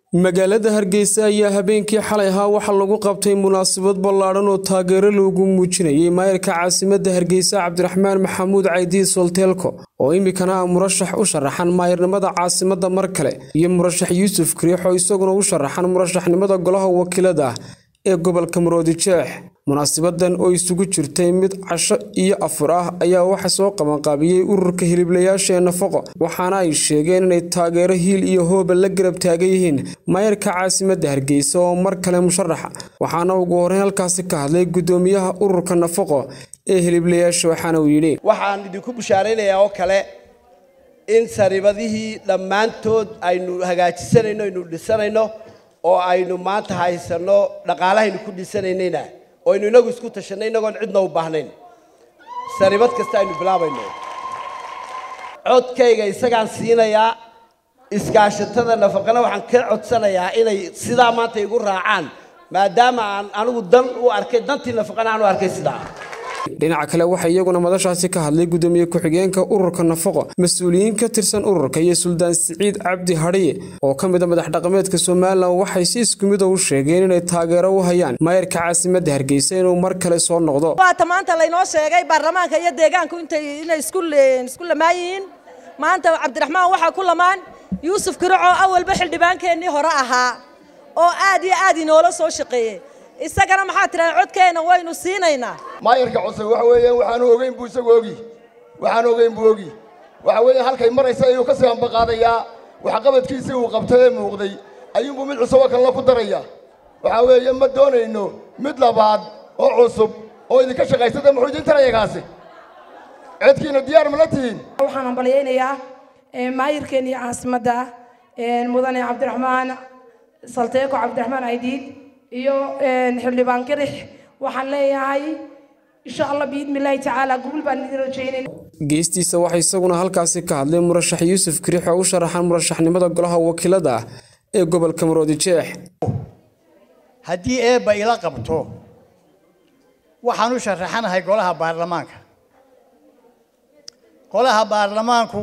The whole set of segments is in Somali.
magaalada hargeysa ayaa habeenkii xalay ahaa waxaa lagu qabtay munaasabad ballaadhan oo taageero loogu muujinayay maayarka caasimadda hargeysa cabdiraxmaan maxamuud caydiid solteelko oo iminkana ah murashax u sharaxan maayarnimada caasimadda mar kale iyo murashax yuusuf kariixoo isaguna u sharaxan murashaxnimada golaha wakiilada ah ee gobolka maroodi jeex munaasabadan oo isugu jirtay mid casho iyo afur ah ayaa waxa soo qabanqaabiyey ururka hiliblayaasha ee nafaqo waxaana ay sheegeen inay taageero hiil iyo hooba la garab taagan yihiin maayarka caasimadda hargeysa oo mar kale musharaxa waxaana ugu horreyn halkaasi ka hadlay guddoomiyaha ururka nafaqo ee hiliblayaasha waxaana uu yidhi waxaan idinku bushaaraynayaa oo kale in saribadihii dhammaantood aynu hagaajisanayno aynu dhisanayno oo aynu maanta haysanno dhaqaalahaynu ku dhisanaynayna oo aynu inagu isku tashanay inagoon cidna u baahnayn saribad kasta aynu bilaabayno codkayga isagaan siinayaa iskaashatada nafaqana waxaan ka codsanayaa inay sidaa maanta igu raacaan maadaama aan anigu dan u arkay dantii nafaqana aan u arkay sidaa dhinaca kale waxaa iyaguna madashaasi ka hadlay guddoomiye ku-xigeenka ururka nafaqo mas-uuliyiin ka tirsan ururka iyo suldaan siciid cabdi hadhiye oo ka mid a madax dhaqameedka somalilan waxay si isku mid u sheegeen inay taageero u hayaan maayarka caasimadda hargeysa inuu mar kale soo noqdo waata maanta laynoo sheegay baarlamaanka iyo deegaanku intay inay isku isku lamaan yihiin maanta cabdiraxmaan waxaa ku lamaan yuusuf kirico awalba xildhibaankeennii hore ahaa oo aad iyo aad inoola soo shaqeeyey isagana maxaa tidhaha codkeenna waynu siinaynaa maayarka cusub waxa weeyaan waxaanu ogeyn buu isagu ogi waxaan ogeyn buu ogi waxa weeyaan halkay maraysa ayuu ka sii ambaqaadayaa waxqabadkiisii uu qabtay ee muuqday ayuunbuu mid cusub oo kalena ku daraya waxa weeye ma doonayno mid labaad oo cusub oo idinka shaqaysata muxuu idin tarayagaasi codkiina diyaar ma la tihiin waxaan hambalyaynayaa maayirkeennii caasimadda mudane cabdiraxmaan salteeko cabdiraxmaan aydiid iyo xildhibaan kirix waxaan leeyahay insha allah biidnillaahi tacaala gurul baan idin rajaynayna geestiisa waxaa isaguna halkaasi ka hadlay murashax yuusuf kariix oo u sharaxan murashaxnimada golaha wakiilada ah ee gobolka maroodi jeex haddii eebba ila qabto waxaan u sharaxanahay golaha baarlamaanka golaha baarlamaanku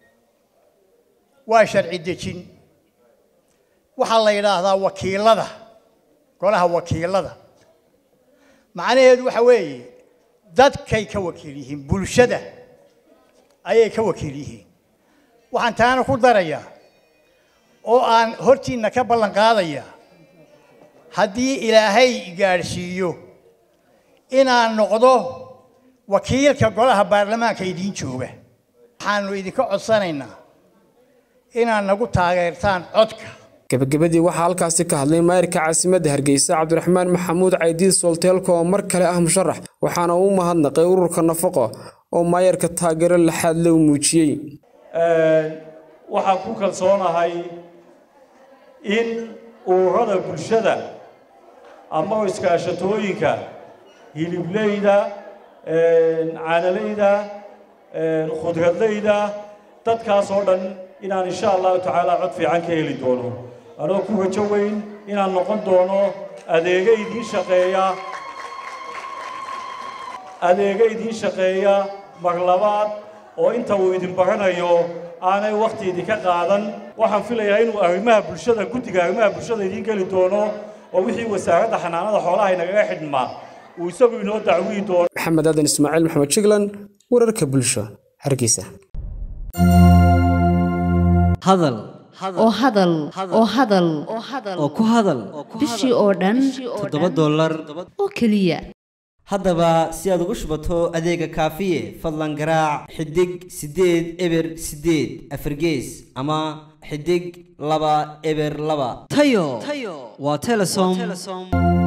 waa sharci dejin waxaa la yidhaahdaa wakiilada golaha wakiilada macnaheedu waxa weeye dadkay ka wakiil yihiin bulshada ayay ka wakiil yihiin waxaan taana ku darayaa oo aan hortiinna ka ballan qaadaya haddii ilaahay gaadhsiiyo inaan noqdo wakiilka golaha baarlamaanka idiin jooga waxaanu idinka codsanaynaa inaad nagu taageertaan codka gabagabadii waxaa halkaasi ka hadlay maayarka caasimadda hargeysa cabdiraxmaan maxamuud caydiid solteelko oo mar kale ah musharax waxaana uu mahadnaqay ururka nafaqo oo maayarka taageero laxaadle u muujiyey waxaan ku kalsoonahay in ururada bulshada ama iskaashatooyinka hilibleyda caanalayda khudradlayda dadkaas oo dhan inaan insha allahu tacaala cod fiican ka heli doono anoo ku rajo weyn inaan noqon doono adeega idiin shaqeeya adeega idiin shaqeeya mar labaad oo inta uu idin baranayo aanay wakhti idinka qaadan waxaan filayaa inuu arrimaha bulshada guddiga arrimaha bulshada idiin geli doono oo wixii wasaaradda xanaanada xoolaha inagaga xidhmaa uu isagu inoo dacwiyi doono maxamed aadan ismaaciil maxamed jiglan wararka bulsho hargeysa hadal oo hadal oo hadal oo ku hadal bishii oo dhan toddoba dollar oo keliya haddaba si aad ugu shubato adeega kaafiye fadlan garaac xidig siddeed eber siddeed afargees ama xidig laba eber laba tayo waa telesom